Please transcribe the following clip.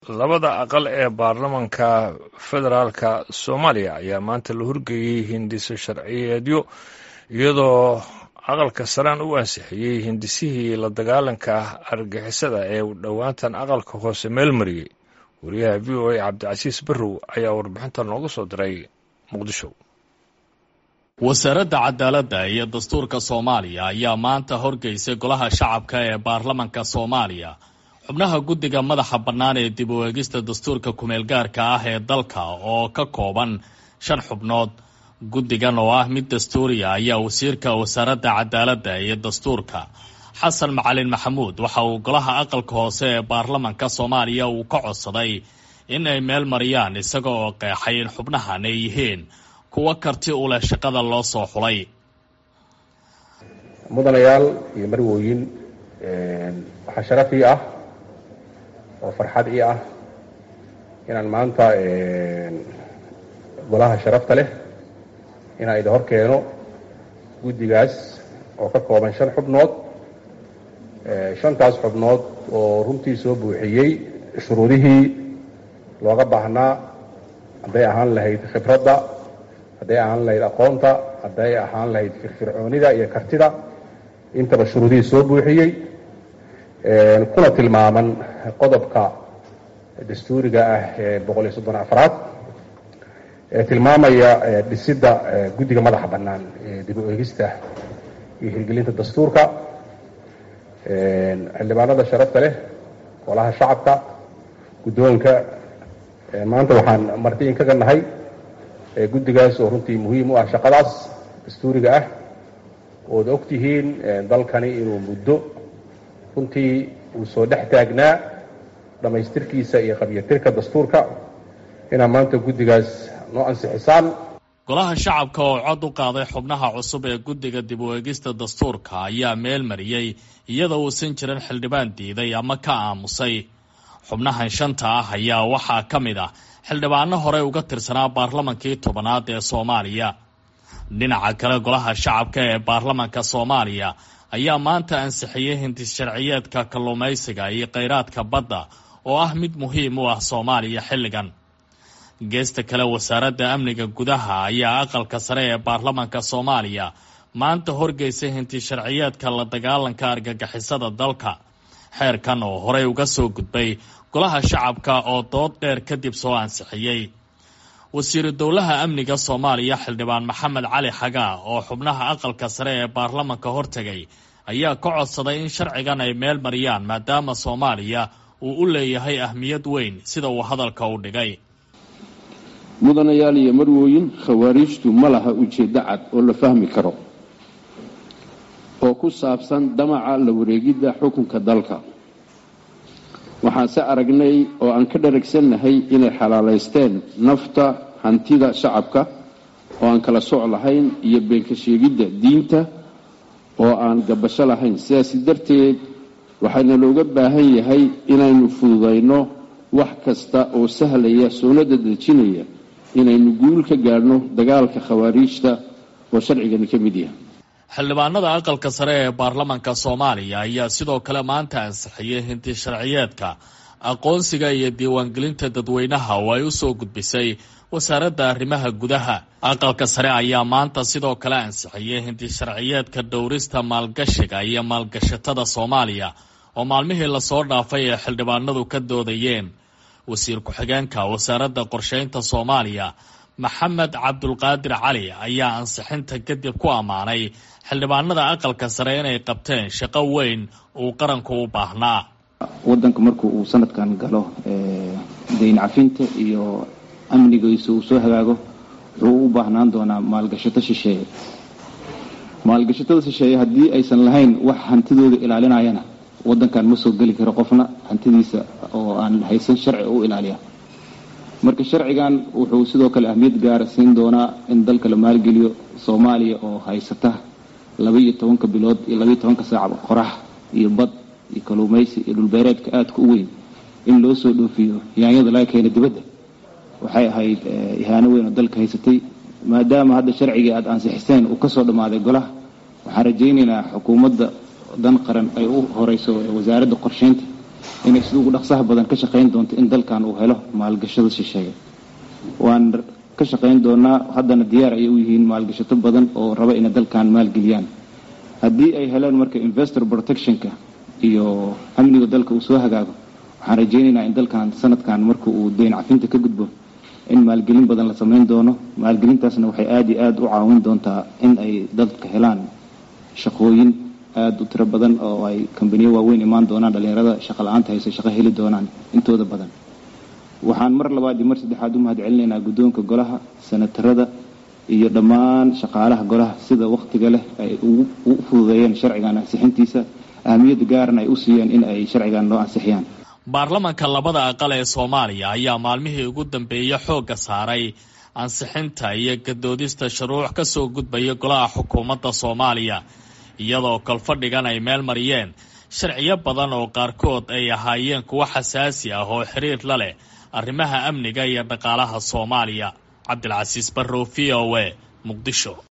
labada aqal ee baarlamanka federaalka soomaaliya ayaa maanta la horgeeyey hindiso sharciyeedyo iyadoo aqalka saraan u ansixiyey hindisihii la dagaalanka argixisada ee dhowaantan aqalka hoose meel mariyey wariyaha v o a cabdicasiis barrow ayaa warbixintan nooga soo diray muqdisho wasaaradda cadaaladda iyo dastuurka soomaaliya ayaa maanta horgeysay golaha shacabka ee baarlamanka soomaaliya xubnaha guddiga madaxa bannaan ee dib u eegista dastuurka kumeelgaarka ah ee dalka oo ka kooban shan xubnood guddigan oo ah mid dastuuriya ayaa wasiirka wasaaradda cadaaladda iyo dastuurka xasan macalin maxamuud waxa uu golaha aqalka hoose ee baarlamanka soomaaliya uu ka codsaday in ay meel mariyaan isaga oo qeexay in xubnahan ay yihiin kuwo karti u leh shaqada loo soo xulay mudanayaal iyo marwooyin waxaa sharaf ii ah oo farxad ii ah inaan maanta golaha sharafta leh inaan idin hor keeno guddigaas oo ka kooban shan xubnood shantaas xubnood oo runtii soo buuxiyey shuruudihii looga baahnaa hadday ahaan lahayd khibradda hadday ahaan lahayd aqoonta hadday ahaan lahayd firfircoonida iyo kartida intaba shuruudihii soo buuxiyey kuna tilmaaman qodobka dastuuriga ah ee boqol iyo soddon afraad ee tilmaamaya dhisidda guddiga madaxa bannaan ee dib u eegista iyo hirgelinta dastuurka xildhibaanada sharafta leh golaha shacabka guddoonka maanta waxaan marti in kaga nahay guddigaas oo runtii muhiim u ah shaqadaas dastuuriga ah ood og tihiin dalkani inuu muddo runtii uu soo dhex taagnaa dhammaystirkiisa iyo qabyatirka dastuurka inaa maanta guddigaas noo ansixisaan golaha shacabka oo cod u qaaday xubnaha cusub ee guddiga dib u eegista dastuurka ayaa meel mariyey iyadoo uusan jirin xildhibaan diiday ama ka aamusay xubnahan shanta ah ayaa waxaa ka mid ah xildhibaano horey uga tirsanaa baarlamankii tobanaad ee soomaaliya dhinaca kale golaha shacabka ee baarlamanka soomaaliya ayaa maanta ansixiyey hindis sharciyeedka kalluumaysiga iyo kheyraadka badda oo ah mid muhiim u ah soomaaliya xilligan geesta kale wasaaradda amniga gudaha ayaa aqalka sare ee baarlamanka soomaaliya maanta horgeysay hindis sharciyeedka la dagaalanka argagixisada dalka xeerkan oo horey uga soo gudbay golaha shacabka oo dood dheer kadib soo ansixiyey wasiiru dowlaha amniga soomaaliya xildhibaan maxamed cali xagaa oo xubnaha aqalka sare ee baarlamanka hortegay ayaa ka codsaday in sharcigan ay meel mariyaan maadaama soomaaliya uu u leeyahay ahmiyad weyn sida uu hadalka u dhigay mudanayaal iyo marwooyin khawaariijtu ma laha ujeeddo cad oo la fahmi karo oo ku saabsan damaca la wareegidda xukunka dalka waxaanse aragnay oo aan ka dharagsannahay inay xalaalaysteen nafta hantida shacabka oo aan kala soc lahayn iyo beenka sheegidda diinta oo aan gabasho lahayn sidaasi darteed waxaana looga baahan yahay inaynu fududayno wax kasta oo sahlaya sunnada dejinaya inaynu guul ka gaadhno dagaalka khawaariijta oo sharcigani ka mid yahay xildhibaanada aqalka sare ee baarlamanka soomaaliya ayaa sidoo kale maanta ansixiyey hinti sharciyeedka aqoonsiga iyo diiwaangelinta dadweynaha oo ay u soo gudbisay wasaaradda arrimaha gudaha aqalka sare ayaa maanta sidoo kale ansixiyey hinti sharciyeedka dhowrista maalgashiga iyo maalgashatada soomaaliya oo maalmihii lasoo dhaafay ee xildhibaanadu ka doodayeen wasiir ku-xigeenka wasaaradda qorsheynta soomaaliya maxamed cabdulqaadir cali ayaa ansixinta kadib ku ammaanay xildhibaanada aqalka sare inay qabteen shaqo weyn uu qaranku u baahnaa wadanka markuu uu sanadkan galo dayn cafinta iyo amnigiisa uu soo hagaago wuxuu u baahnaan doonaa maalgashato shisheeye maalgashatada shisheeye haddii aysan lahayn wax hantidooda ilaalinayana wadankan ma soo geli karo qofna hantidiisa oo aan haysan sharci u ilaaliya marka sharcigan wuxuu sidoo kale ahmiyad gaara siin doonaa in dalka la maalgeliyo soomaaliya oo haysata labaiyo tobanka bilood iyo labaiyo tobanka saac qorax iyo bad iyo kaluumaysi iyo dhulbeereedka aadka u weyn in loo soo dhoofiyo yaanyada laga keena dibadda waxay ahayd ihaano weyn oo dalka haysatay maadaama hadda sharcigii aada ansixiseen uu kasoo dhammaaday golaha waxaan rajaynaynaa xukuumadda dan qaran ay u horeyso wasaaradda qorsheynta inay sida ugu dhaqsaha badan ka shaqayn doonto in dalkan uu helo maalgashada shisheeye waan ka shaqayn doonaa haddana diyaar ayay u yihiin maalgashato badan oo raba inay dalkan maalgeliyaan haddii ay helaan marka investor protectionka iyo amniga dalka uu soo hagaago waxaan rajaynaynaa in dalkan sanadkan marka uu deyn cafinta ka gudbo in maalgelin badan la samayn doono maalgelintaasna waxay aada iyo aada u caawin doontaa in ay dadka helaan shaqooyin aada u tiro badan oo ay kambaniyo waaweyn imaan doonaan dhallinyarada shaqa la-aanta hayse shaqo heli doonaan intooda badan waxaan mar labaad iyo mar saddexaad u mahad celinaynaa guddoonka golaha senatarada iyo dhammaan shaqaalaha golaha sida wakhtiga leh ay u fududeeyeen sharcigan ansixintiisa ahamiyadda gaaran ay u siiyeen in ay sharcigan loo ansixiyaan baarlamanka labada aqal ee soomaaliya ayaa maalmihii ugu dambeeyey xoogga saaray ansixinta iyo gadoodista shuruuc ka soo gudbaya golaha xukuumadda soomaaliya iyadoo kolfadhigan ay meel mariyeen sharciyo badan oo qaarkood ay ahaayeen kuwo xasaasi ah oo xiriir la leh arrimaha amniga iyo dhaqaalaha soomaaliya cabdilcasiis barrow v o a muqdisho